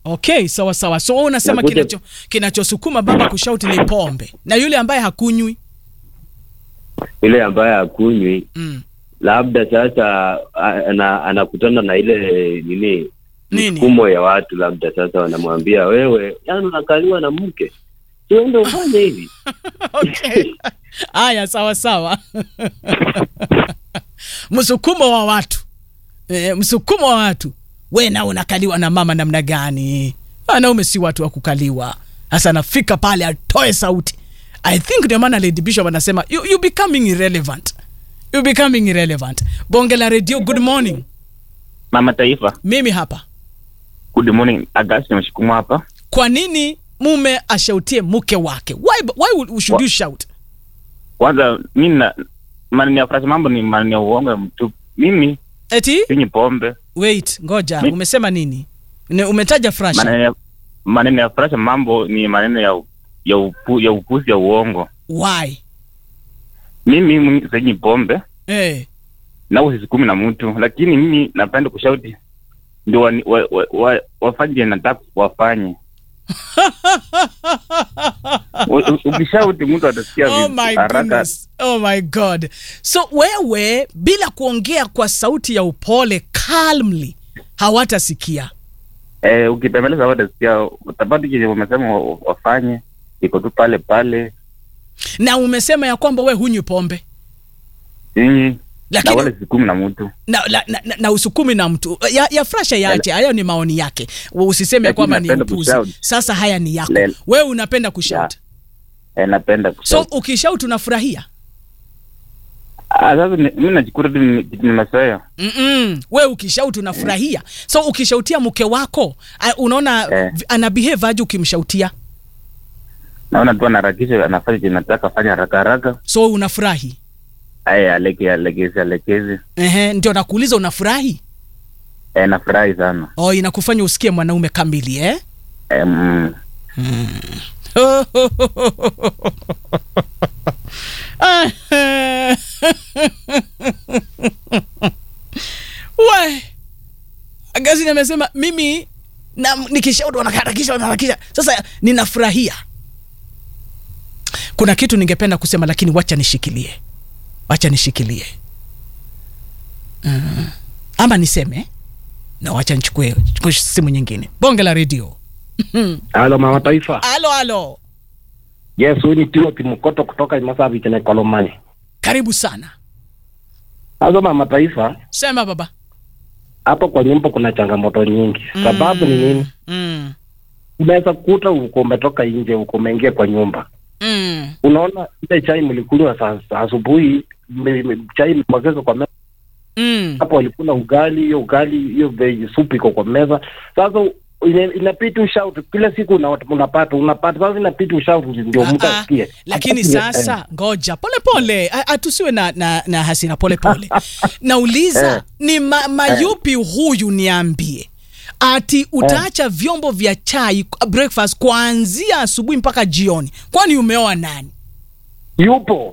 Okay, sawa sawa. So wewe unasema Nakuja- kinacho kinachosukuma baba kushauti ni pombe na yule ambaye hakunywi. Yule ambaye hakunywi Mm. labda sasa a- ana, anakutana na ile nini Nini? mfumo ya watu, labda sasa wanamwambia wewe, yani unakaliwa na mke, tuende ufanye hivi. Okay. Haya, sawa sawa. msukumo wa watu e, msukumo wa watu. We na unakaliwa na mama namna gani? Wanaume si watu wa kukaliwa. Sasa anafika pale atoe sauti. I think ndio maana Lady Bishop anasema you, you becoming irrelevant. You becoming irrelevant. Bonge la radio, good morning. Mama Taifa, Mimi hapa. good morning. Agasti Mshukumu hapa. Kwa nini mume ashautie mke wake? Why, why would- should you shout? Kwanza mimi na maneno ya frasi, mambo ni maneno ya uongo ya mtu. Mimi Eti? sinywi pombe. Wait, ngoja. Mi- Umesema nini? Ne, umetaja frasha. Maneno ya maneno ya frasi, mambo ni maneno ya ya upu, ya upuzi ya uongo. Why? Mimi mimi sinywi pombe Eh. na usisukumi na mtu, lakini mimi napenda kushauti ndio wa, wa, wa, wa, wafanye vile nataka wafanye. U- u- Ukishauti mtu atasikia Oh vitu my haraka. goodness. Oh my god. So wewe bila kuongea kwa sauti ya upole calmly hawatasikia. Eh, ukipembeleza watasikia, utapata kile umesema wa- wafanye, iko tu pale pale Na umesema ya kwamba we hunywi pombe. Sinyi na Lakini wale sikumi na mtu na, na, na, na, na usukumi na mtu ya, ya frasha yache hayo ni maoni yake usiseme ya Lakini kwamba ni napenda upuzi kushout. sasa haya ni yako Lel- wewe unapenda kushout eh, napenda so kushout. ukishout unafurahia Ah, sasa ni- mimi najikuta tu ni- kitu nimezoea. Mm-mm. we ukishout unafurahia so ukishautia mke wako a- unaona Eh. v- ana behave aje ukimshautia Naona tu anaharakisha, anafanya chenye nataka afanye haraka haraka, so unafurahi aya aleke alekezi alekezi, Ehe, ndio nakuuliza unafurahi eh, nafurahi sana oh, inakufanya usikie mwanaume kamili eh? eh, mm, we Agazini amesema mimi na nikishauri wanaharakisha wanaharakisha sasa ninafurahia kuna kitu ningependa kusema lakini wacha nishikilie wacha nishikilie mm. ama niseme na wacha nichukue chukue simu nyingine bonge la redio Halo mama taifa. alo alo Yes, huyu ni Timothy Mkoto kutoka Masavi tena Kolomani. karibu sana Sasa mama taifa, sema baba hapo kwa nyumba kuna changamoto nyingi. Sababu ni nini? mm. Unaweza kukuta uko umetoka nje, uko umeingia kwa nyumba. Mm. Unaona ile chai mlikunywa saa saa asubuhi, me- me- chai imemwagika kwa meza, Mm. hapo walikula ugali, hiyo ugali hiyo veg soup iko kwa meza. Sasa ina- inabidi ushout kila siku una- unapata unapata, sasa inabidi ushout ndio mtu Ah, ah. asikie. lakini Asikie, sasa ngoja polepole atusiwe na, na, na hasira polepole nauliza Eh. ni ma, mayupi huyu niambie ati utaacha vyombo vya chai breakfast kuanzia asubuhi mpaka jioni kwani umeoa nani yupo